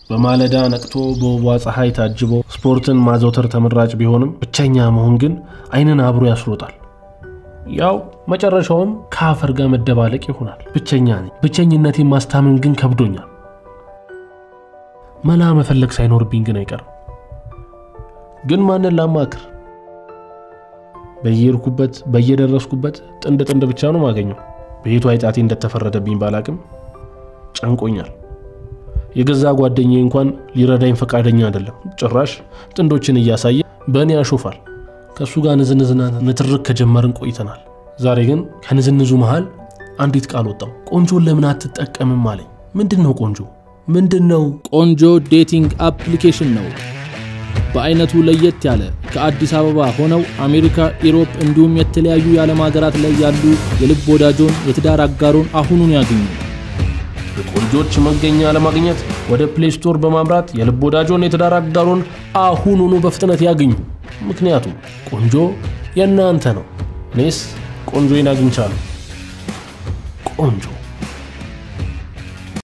በማለዳ ነቅቶ በውቧ ፀሐይ ታጅቦ ስፖርትን ማዘውተር ተመራጭ ቢሆንም ብቸኛ መሆን ግን ዓይንን አብሮ ያስሮጣል። ያው መጨረሻውም ከአፈር ጋር መደባለቅ ይሆናል። ብቸኛ ነኝ። ብቸኝነቴን ማስታመን ግን ከብዶኛል። መላ መፈለግ ሳይኖርብኝ ግን አይቀርም። ግን ማንን ላማክር? በየሄድኩበት በየደረስኩበት ጥንድ ጥንድ ብቻ ነው ማገኘው። ቤቱ አይጣቴ እንደተፈረደብኝ ባላቅም ጨንቆኛል። የገዛ ጓደኛዬ እንኳን ሊረዳኝ ፈቃደኛ አይደለም። ጭራሽ ጥንዶችን እያሳየ በእኔ ያሾፋል። ከእሱ ጋር ንዝንዝና ንትርክ ከጀመርን ቆይተናል። ዛሬ ግን ከንዝንዙ መሃል አንዲት ቃል ወጣው። ቆንጆን ለምን አትጠቀምም አለኝ። ምንድን ነው ቆንጆ? ምንድን ነው? ቆንጆ ዴቲንግ አፕሊኬሽን ነው። በአይነቱ ለየት ያለ ከአዲስ አበባ ሆነው አሜሪካ፣ ኢሮፕ እንዲሁም የተለያዩ የዓለም ሀገራት ላይ ያሉ የልብ ወዳጆን የትዳር አጋሮን አሁኑን ያግኙ። የቆንጆች መገኛ ለማግኘት ወደ ፕሌይ ስቶር በማምራት የልብ ወዳጆን የትዳር አጋሮን አሁኑኑ በፍጥነት ያግኙ። ምክንያቱም ቆንጆ የእናንተ ነው። እኔስ ቆንጆዬን አግኝቻለሁ። ቆንጆ